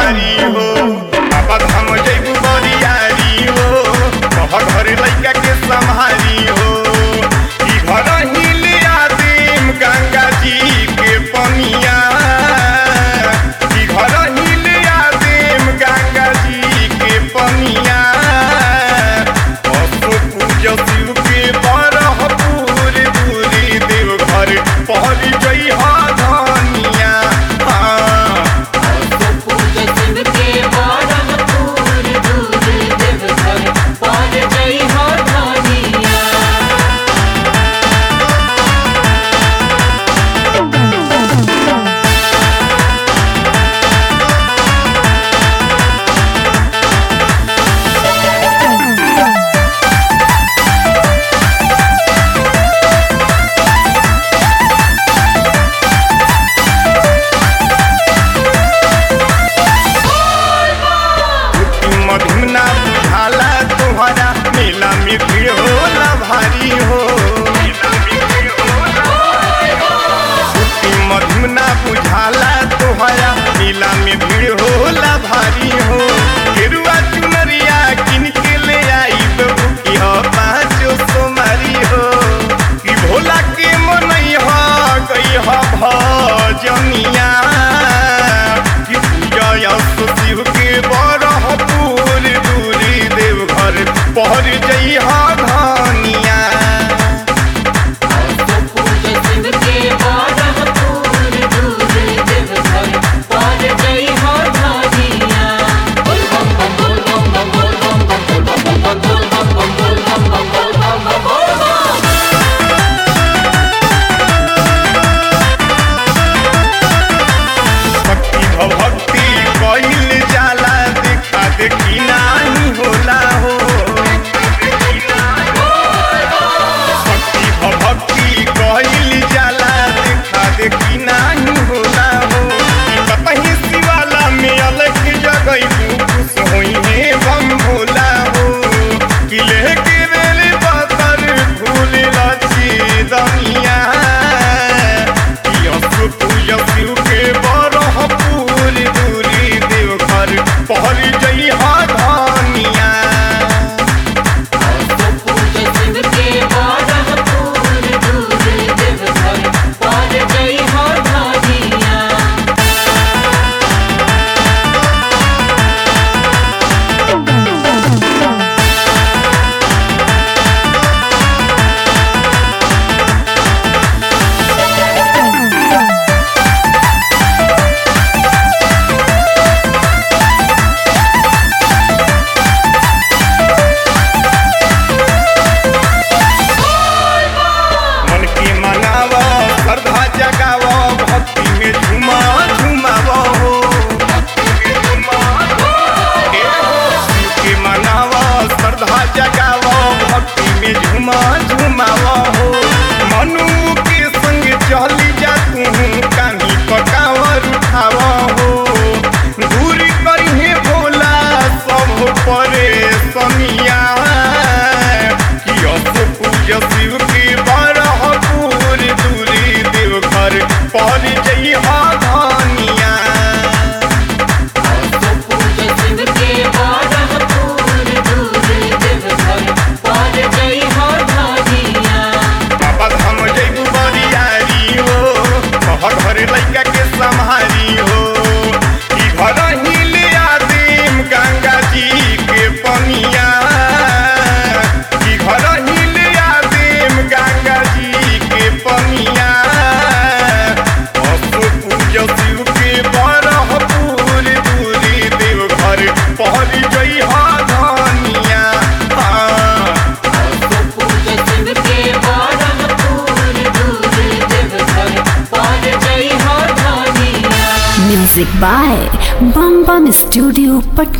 भारी हो बाबा धाम जैबू बरियारी हो कह घर लैका के संहारी हो ई घर ही लिया देम गंगा जी के पनिया ई घर ही लिया देम गंगा जी के पनिया असो पूज शिव के बरह पूरी दूरी देव घर पहली जई हा धनिया हाँ तो पूज शिव के बारह पूर दूर देव घर पार जई हो धानिया मधुना बुझाला तुम्हारा मेला में भीड़ होला भारी हो छुट्टी मधुना बुझाला तुम्हारा मेला में भीड़ होला भारी हो गेरुआ चुनरिया किन के ले आई बुकी हो पाँचो सोमारी हो कि भोला के मनई हो गई हो भजनिया कि पूजा यश शिव के बरह पूरी दूरी देव घर पहर जई हा धनिया तो पूज शिव के बारह पूर दूर देव घर पार जई हो धानिया बोल बम बम बोल बम बम बोल बम बम बम बोल बम बम बोल बम बम बोल बम बम बोल बम भक्ति भक्ति कइल जाला देखा देखी नाही होला हो भक्ति भक्ति कइल जाला देखा देखी नाही होला हो ई कतही शिवाला में अलग जगह खुश होई हे बम भोला हो किले के रेल पतर फूल लची दनिया यश पूज शिव के बरह पूरी दूरी देव घर पहर जई हा धनिया तो पूज शिव के बारह पूर दूर देव घर पार जई हो धानिया मन के मनावा श्रद्धा जगावा भक्ति में झुमा झुमावा हो ए हो, शिव के मनावा श्रद्धा जगावा भक्ति में झुमा झुमावा हो मनु के संग चली जा तू कानी पकावर उठावा हो दूरी करिहे भोला सब परे सनिया कि यश पूज शिव के बरह पूरी दूरी देव घर पर जई हा धनिया तो पूज शिव के बारह पूर दूर देव घर पार जई हो धानिया बाबा धाम जैबू बरियारी हो कह घर लैका के संहारी हो ई घर ही लिया देम गंगा जी के पनिया ई घर ही लिया देम गंगा जी के पनिया असो पूज शिव के बरह पूरी दूरी देव घर पहरी जई हा धनिया हाँ तो पूज शिव के बारह पूर दूर देव घर पार जई हो धानिया Music by Bam Bam Studio Patna.